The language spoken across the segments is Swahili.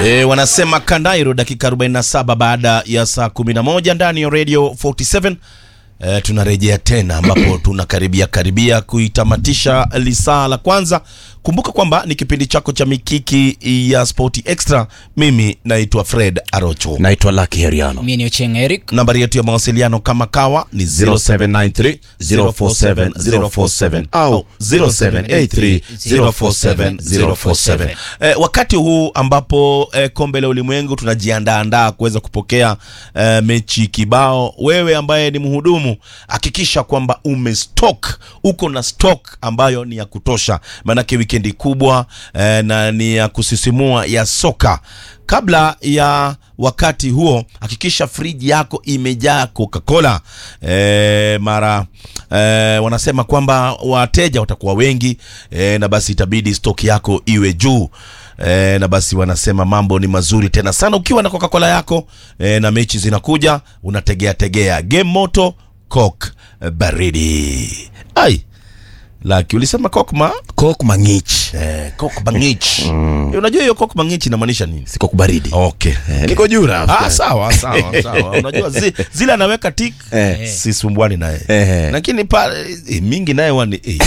E, wanasema Kandairo dakika 47 baada ya saa 11 ndani ya Radio 47. E, tunarejea tena ambapo tunakaribia karibia kuitamatisha lisaa la kwanza. Kumbuka kwamba ni kipindi chako cha mikiki ya Sport Extra. Mimi naitwa Fred Arocho. naitwa Lucky Heriano Mimi ni Ocheng Eric. Nambari yetu ya mawasiliano kama kawa ni 0793 047 047 au 0783 047 047. Eh, wakati huu ambapo eh, kombe la ulimwengu tunajiandaandaa kuweza kupokea eh, mechi kibao, wewe ambaye ni mhudumu hakikisha kwamba umestock, uko na stock ambayo ni ya kutosha, maanake wikendi kubwa eh, na ni ya kusisimua ya soka. Kabla ya wakati huo, hakikisha friji yako imejaa Coca-Cola. E, mara e, wanasema kwamba wateja watakuwa wengi e, na basi itabidi stock yako iwe juu. E, na basi wanasema mambo ni mazuri tena sana ukiwa na Coca-Cola yako e, na mechi zinakuja, unategea tegea game moto Coke baridi. Ai, laki ulisema Coke ma Coke Mangich eh, Coke bangich. Unajua hiyo Coke bangich inamaanisha nini? si Coke baridi Okay. Eh, niko juu rafiki. Ah, sawa sawa sawa. Unajua zi, zile anaweka tik Eh. sisumbuani naye Eh. lakini pale eh, mingi naye wani eh.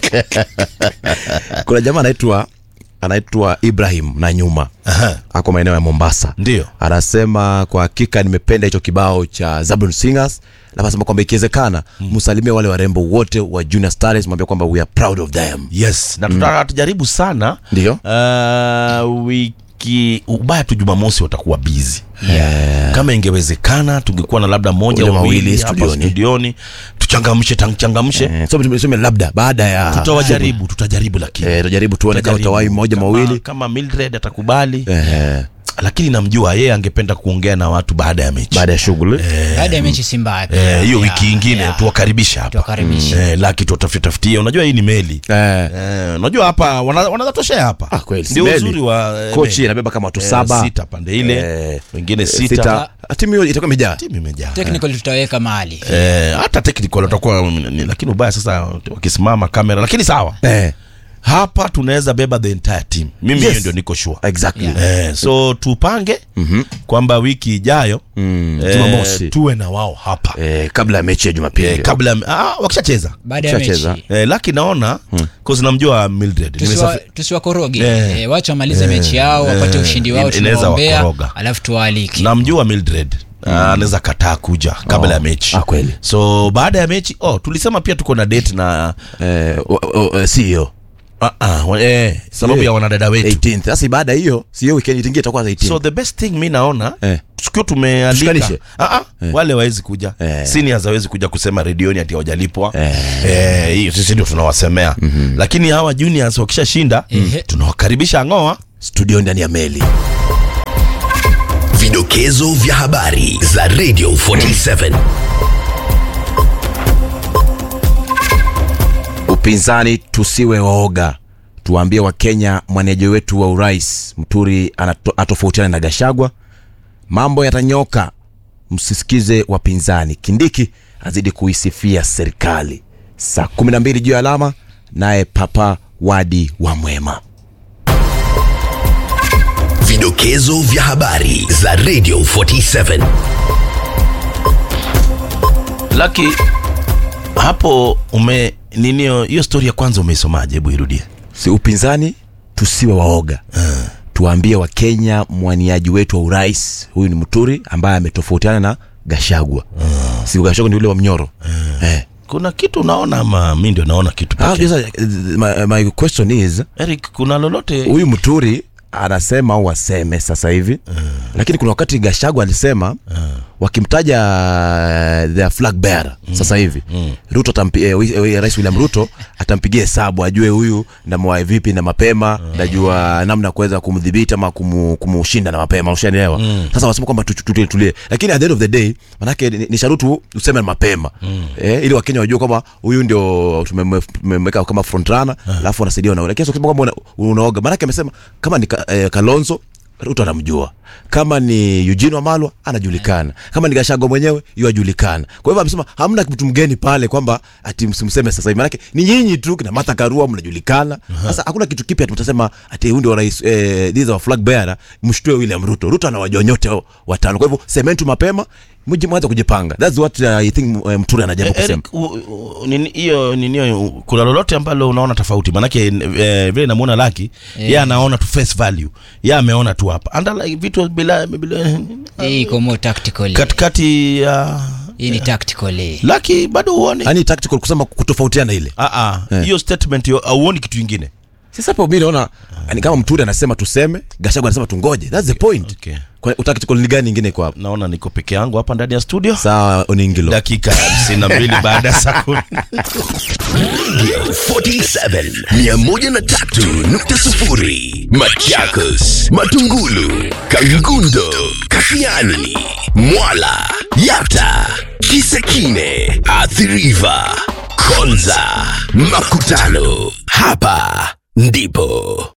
kuna jamaa anaitwa anaitwa Ibrahim na nyuma Aha. ako maeneo ya Mombasa Ndio. anasema kwa hakika nimependa hicho kibao cha Zablon Singers na anasema kwamba ikiwezekana msalimie wale warembo wote wa Junior Stars mwambie kwamba we are proud of them Yes, na tuta- tujaribu sana Ndio. uh, wiki ubaya tu Jumamosi watakuwa busy yeah. kama ingewezekana tungekuwa na labda moja Ule au mawili mawili hapa studioni. studioni tuchangamshe tuchangamshe eh, so tuseme labda baada ya tutawajaribu tutajaribu lakini eh, tujaribu tuone kama Tutajaribu. utawai moja Kama- mawili kama Mildred atakubali eh, lakini namjua yeye angependa kuongea na watu baada ya mechi baada ya shughuli Baada ya mechi si mbaya pia. Eh, hiyo Yeah, wiki ingine yeah. tuwakaribisha hapa Tuwakaribishe. eh, laki tuwatafutafutie unajua hii ni meli eh, eh, unajua hapa wana- wanaweza toshea hapa Ah, kweli, si ndio meli. uzuri wa eh, kochi meli. inabeba kama watu Eh, saba sita pande ile Eh, wengine sita, sita timu hiyo itakuwa imejaa timu imejaa Technical tutaweka mahali. eh, hata technical watakuwa ni- lakini ubaya sasa wakisimama kamera lakini sawa eh, hapa tunaweza beba the entire team mimi hiyo Yes. ndio niko sure exactly Yeah. Eh, so tupange Mhm. kwamba wiki ijayo Mm, eh, Jumamosi. tuwe na wao hapa eh, kabla ya mechi ya Jumapili eh, kabla ah, wakishacheza Baada ya Tushacheza. mechi. eh, laki naona cause namjua Mildred Tusiwa- Nimesafi- tusiwakoroge Eh. eh, wacha wamalize Eh. mechi yao wapate Eh. ushindi wao In- inaweza tunawaombea wakoroga. alafu tuwaalike namjua Mildred Ah, anaweza kataa kuja kabla Oh. ya mechi Ah, kweli. so baada ya mechi oh, tulisema pia tuko na date na eh, o- o- eh, CEO ah, ah, wa- eh, sababu Yeah. ya wanadada wetu 18th sasa baada ya hiyo si hiyo weekend itingie itakuwa 18th so the best thing mi naona Eh. tukiwa tumealika Tushikanishe. ah, ah, wale wawezi kuja Eh. seniors hawezi kuja kusema redioni ati hawajalipwa Eh. Eh, hiyo sisi ndio tunawasemea lakini hawa juniors wakishashinda Ehe. tunawakaribisha ng'oa studio ndani ya meli Vidokezo vya habari za Radio 47. upinzani tusiwe waoga tuwaambie wakenya mwanejo wetu wa urais mturi anato- atofautiana na gashagwa mambo yatanyoka msisikize wapinzani kindiki azidi kuisifia serikali saa 12 juu ya alama naye papa wadi wa mwema Vidokezo vya habari za Radio 47. laki hapo ume ninio hiyo stori ya kwanza umeisomaje hebu irudie si upinzani tusiwe waoga tuwaambie wakenya mwaniaji wetu wa urais huyu ni mturi ambaye ametofautiana na gashagwa si gashagwa ni ule wa mnyoro eh. kuna kitu unaona ama mi ndio naona kitu Ah, pekee? sasa, eh, my, my question is eric kuna lolote huyu mturi anasema au waseme sasa hivi lakini kuna wakati gashagwa alisema wakimtaja uh, the flag bearer sasa hivi ruto atampi, eh, wi- eh, rais william ruto atampigia hesabu ajue huyu ndamwae vipi na mapema najua namna ya kuweza kumdhibiti ama kumu, kumushinda na mapema ushanielewa sasa wanasema kwamba tu- tu- tulie tulie lakini at the end of the day manake ni, ni sharutu useme mapema eh, ili wakenya wajue kwamba huyu ndio tumemwe- tumemweka kama front runner alafu anasaidia na lakini sio kusema kwamba una- unaoga maanake amesema kama ni ka, eh, kalonzo ruto anamjua kama ni eugene wamalwa anajulikana kama ni gashago mwenyewe yu ajulikana kwa hivyo amesema hamna mtu mgeni pale kwamba ati msimseme sasa hivi manake ni nyinyi tu kina martha karua mnajulikana sasa hakuna kitu kipya ati mtasema ati huyu ndio rais eh, these are flag bearer mshtue william ruto ruto anawajua nyote hao watano kwa hivyo sementu mapema mji mwanze kujipanga that's what uh, i think uh, mturi anajaribu kusema Eric, u- u- nini- hiyo ninio kuna lolote ambalo unaona tofauti manake eh, vile namuona laki yeah. ye anaona tu face value ye ameona tu hapa andala vitu bila, bila hii iko more tactical katikati ya hii ni tactical hii. laki bado uone yani tactical kusema kutofautiana ile Ah, ah, Eh. hiyo statement hiyo auoni kitu ingine sasa hapo mi naona ni kama mturi anasema tuseme gashago anasema tungoje that's the point okay. Kwa- tactical ni gani ingine iko hapo naona niko peke yangu hapa ndani ya studio sawa oningilo dakika hamsini na mbili baada ya saa kumi 47 103.0 Machakos, Matungulu, Kangundo, Kashiani, Mwala, Yata, Kisekine, Athiriva, Konza, Makutano. Hapa ndipo